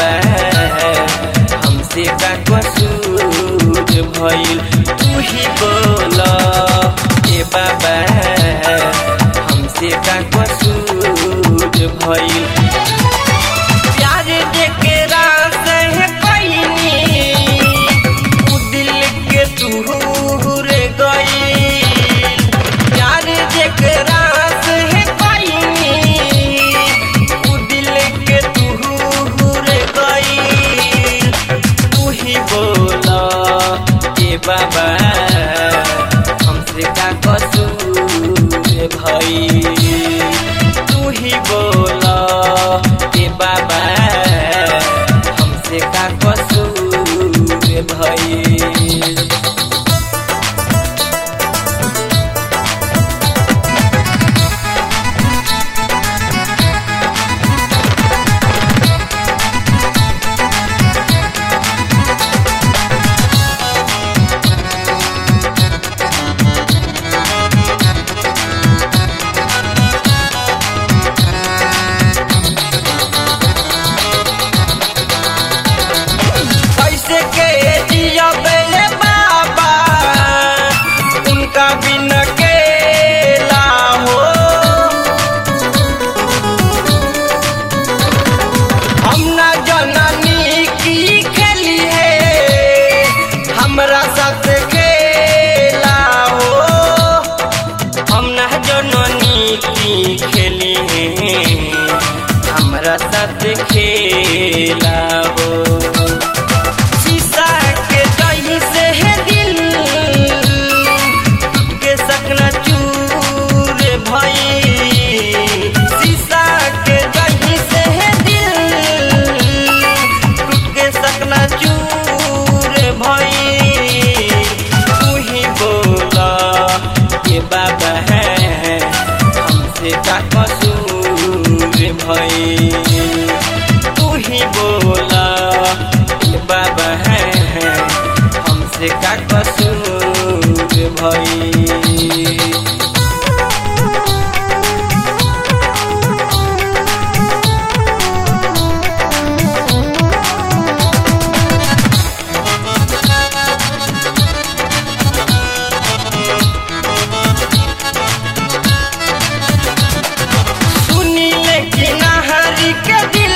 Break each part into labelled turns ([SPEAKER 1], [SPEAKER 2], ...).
[SPEAKER 1] बाबा हमसे का कसूर भइल तू ही बोल ए बाबा हमसे का कसूर भइल प्यार जेकरा से कइनी उ दिल के दूर गई प्यार जेकरा से कइनी उ दिल के दूर गई तू ही बोला ए बाबा हमसे का कसूर भई तू ही बोला ए बाबा हमसे का कसूर भई कैसे के जिया बेले बाबा उनका बिन केला हो हम ना जननी की खेली है हमरा साथ खेला हो हम ना जननी की खेली है हमरा साथ खेला हो शीशा के दही से है दिल के सकना चूर भई शीशा के दही से है दिल के सकना चूर भई तू ही बोला ये बाबा है हमसे का कसूर भई तू ही बोला ये बाबा है हमसे का कसूर भई सुनी लेकिन हरी के दिल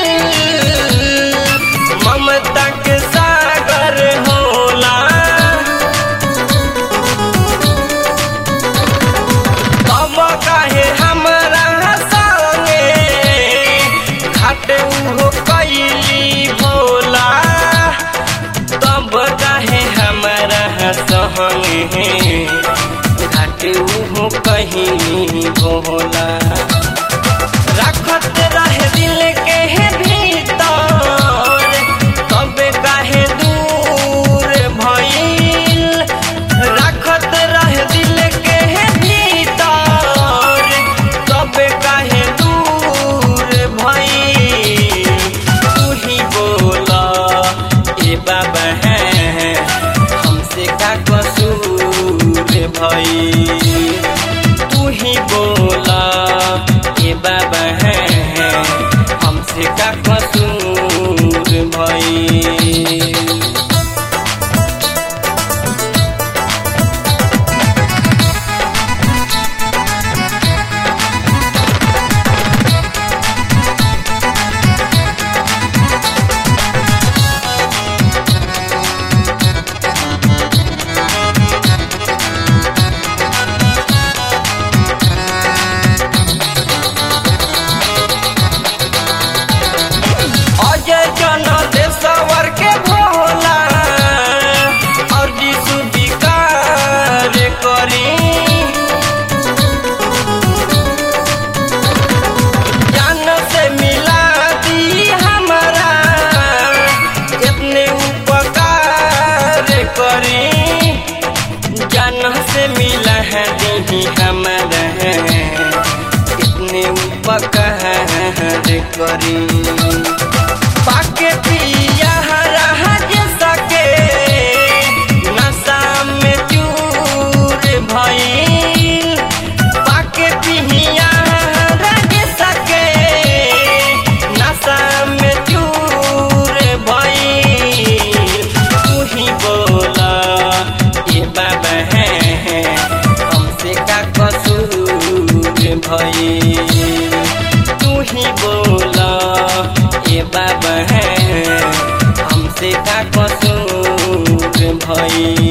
[SPEAKER 1] ममता के सागर होला तब काहे हमरा संगे घाट उहो कैली भोला तब काहे हमरा संगे घाट उहो कहीं भोला रखत रहे दिल के है भीतर कबे काहे दूर भइल रखत रहे दिल के है भीतर कबे काहे दूर भइल तू ही बोला ए बाबा है हमसे का कसूर भइल तू ही बोला ए बाबा है हमसे का कसूर भई अजय जन देशवर के भोला और जीसु विकार करी जान से मिला दी हमारा इतने उपकार करी जान से मिला है दी हमारा इतने उपकार करी पाके पिया राज सके नशा में चूर भइल पाके पिया राज सके नशा में चूर हई